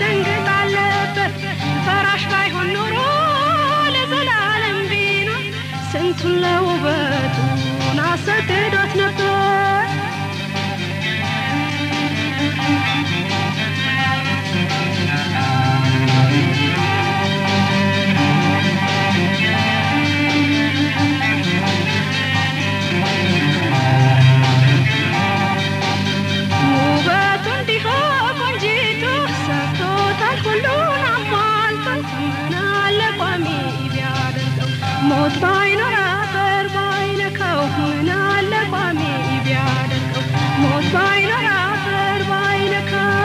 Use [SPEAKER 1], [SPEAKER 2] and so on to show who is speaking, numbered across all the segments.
[SPEAKER 1] መደንገጥ አለበት ፈራሽ ባይሆን ኖሮ ለዘላለም ቢኖር ስንቱን ለውበቱን አሰግዶት ነበር ውበቱ እንዲሁ ቆንጂቱ ሰርቶታል ሁሉን አሟልቶ ምን አለ ቋሚ ቢያደርገው ሞት ባይኖር አፈር ባይነካው ምን አለ ቋሚ ቢያደርገው ሞት ባይኖር አፈር ባይነካው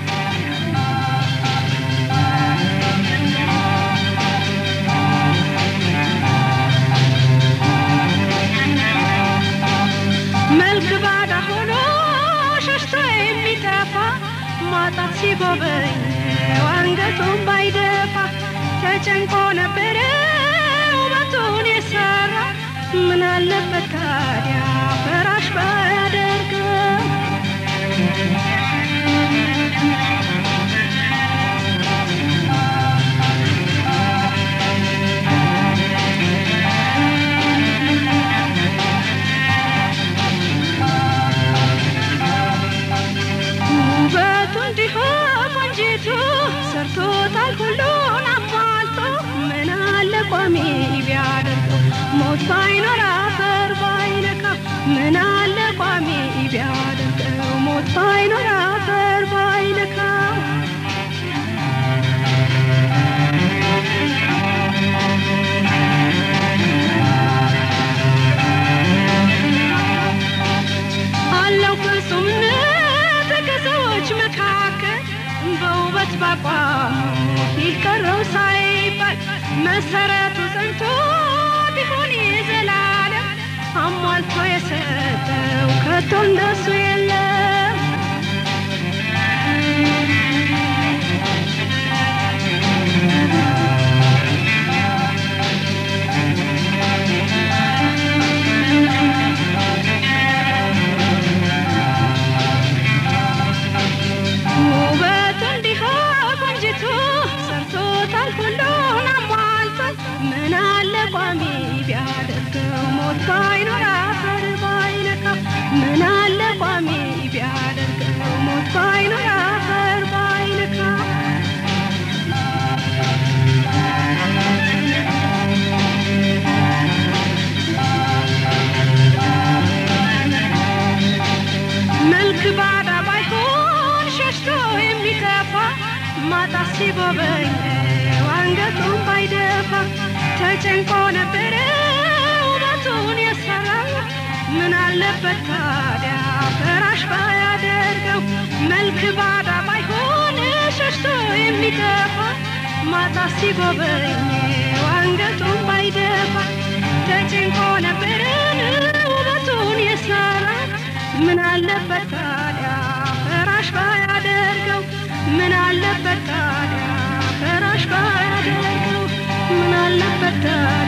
[SPEAKER 1] መልክ ባዳ ሆኖ ሸሽቶ የሚጠፋ ማጣት ሲጎበኘው አንገቱን ባይደፋ ተጨንቆ ነበረ ውበቱን የሰራ ምን አለበት ታዲያ ፈራሽ ባያደርገው ውበቱ እንዲሁ ቆንጂቱ ሰርቶታል ሁሉን አሟልቶ ምን አለ ቋሚ ቢያደርገው ሞት ባይኖር አፈር ባይነካ ምን አለ ቋሚ ቢያደርገው ሞት ባይኖር አፈር ባይነካ አለው ፍጹምነት ከሰዎች መካከል በውበት ባቋሙ ይህ ቀረው ሳይባል መሰረቱ ጸንቶ ቢሆን የዘላለም አሟልቶ የሰጠው ከቶ እንደሱ የለም ውበቱ እንዲሁ ቆንጂቱ ሰርቶታል ሁሉን አሟልቷል ምን አለ ቋሚ ቢያደርገው ሞት ባይኖር አፈር ባይነካው ምን አለ ቋሚ ቢያደርገው ሞት ባይኖር አፈር ባይነካው መልክ ባዳ ባይሆን ሸሽቶ የሚጠፋ ማጣት ሲጎበኘው አንገቱን ባይደፋ ተጨንቆ ነበረ ውበቱን የሰራው ምን አለበት ታዲያ ፈራሽ ባያደርገው መልክ ባዳ ባይሆን ሸሽቶ የሚጠፋ ማጣት ሲጎበኘው አንገቱን ባይደፋ ተጨንቆ ነበረ ውበቱን የሰራ ምን አለበት ታዲያ ፈራሽ ባያደርገው ምን አለበት ታዲያ ፈራሽ ባያደርገው ምን አለበት ታዲያ